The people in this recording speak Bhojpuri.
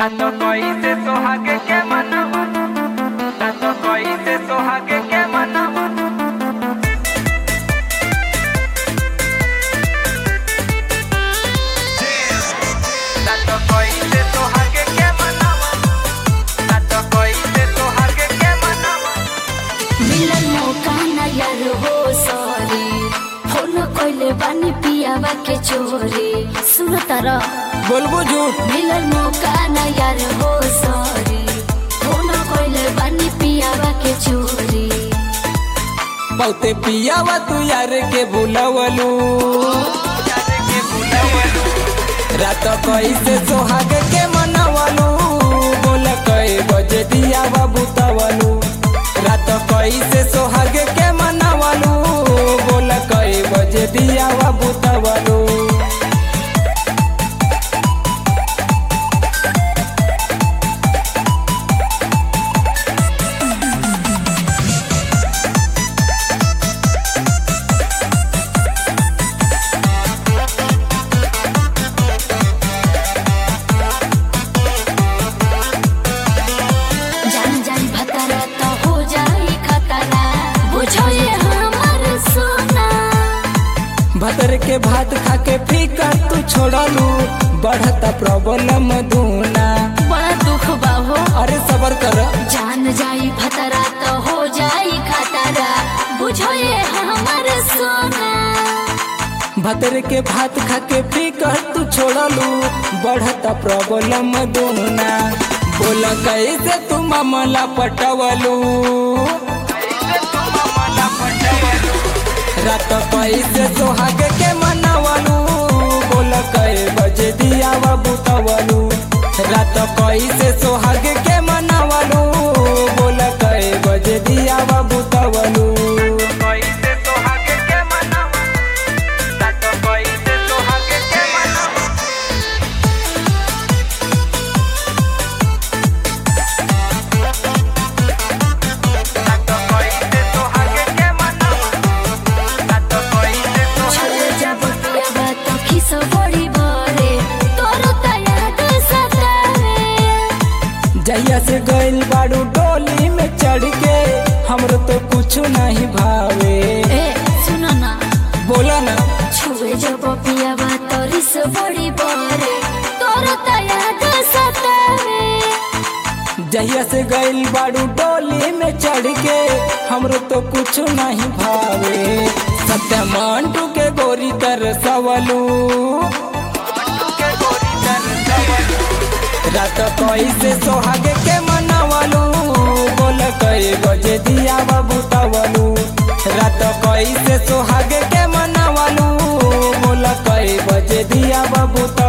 Tanto coíste sohague que manama Tanto coíste sohague que manama Tanto coíste sohague que manama Tanto coíste sohague que manama मिलन मौका न यार हो सॉरी हो न कोइले बानी पियावा के चोरी सुन तारा बोलबो झूठ मिलन मौका न यार हो सॉरी हो न कोइले बानी पियावा के चोरी बहुते पियावा तू यार के बुलवलू यारे के बुलावलू रात कैसे सोहाग के मनवलू बोल कई बजे दियावा बुतवलू रात कैसे सोहाग के मनवलू बोल कई बजे दियावा बुतवलू जान जान भतरा तो हो जाई खतरा बुझो ये हमर सोना भतर के भात खा के फीका तू छोड़लू बढ़ता प्रॉब्लम दूना बड़ा दुख बा हो अरे सबर कर जान जाई भतरा तो हो जाई खतरा बुझो ये हमर सोना भतर के भात खा के फीकर तू छोड़लू बढ़ता प्रॉब्लम दूना बोल कैसे तू मामला पटवलू ऐसे तुम मला पटवलू रात कैसे सोहाग के मनवलू बोल कै बजे दियावा बुतवलू रात कैसे सोहाग के मनवलू बोल कै बजे दियावा बुतवलू coíste sohague que manama Tanto coíste sohague que manama Tanto coíste sohague que manama Tanto coíste sohague छोड़ जब पियावा तो खिसो बड़ी बरे तोरो तयाद सतावे जहिया से गइल बाड़ू डोली में चढ़ के हमरो तो कुछ नहीं भावे ए सुनो ना बोला ना छुए जब पियावा तो रिस बड़ी बरे तोरो तयाद सतावे जहिया से गइल बाड़ू डोली में चढ़ के हमरो तो कुछ नहीं भावे सत्य मंटू के गोरी कर सवलू के गोरी दर दवलू रात कैसे सोहागे के मनवलू बोल कई बजे दिया बाबू तवलू रात कैसे सोहागे के मनवलू बोल कई बजे दिया बाबू